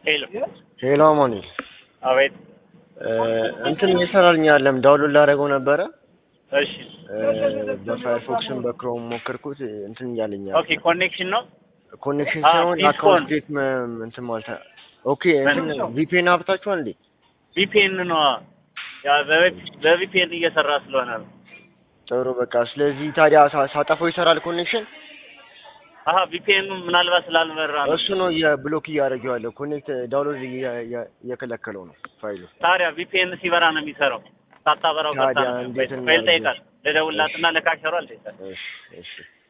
ሄሎ ሄሎ አማኑኤል አቤት። እንትን እየሰራልኝ አይደለም። ዳውንሎድ ላደረገው ነበረ እሺ በፋየርፎክስም በክሮም ሞከርኩት እንትን እያለኝ ኦኬ። ኮኔክሽን ነው። ኮኔክሽን አ፣ ሳይሆን ፒስፎን። አካውንት ዴት እንትን ማለት ኦኬ እንትን ቪፒኤን አብታችኋል እንዴ? ቪፒኤን ነው። ያ በቪፒኤን እየሰራ ስለሆነ ነው። ጥሩ በቃ ስለዚህ ታዲያ ሳ- ሳጠፋው ይሰራል ኮኔክሽን አሀ ቪፒኤኑ ምናልባት ስላልበራ ነው። እሱ ነው የብሎክ እያደረገው ያለው ኮኔክት ዳውንሎድ እየ- እየ- እየከለከለው ነው ፋይሉ ታዲያ ቪፒኤን ሲበራ ነው የሚሰራው። ሳታበራው ቀርታ ታዲያ ነው። እንዴት ፋይል እናድርግ? ጠይቃል። ልደውልላትና ለካሸሯ አልጠይቃል። እሺ እሺ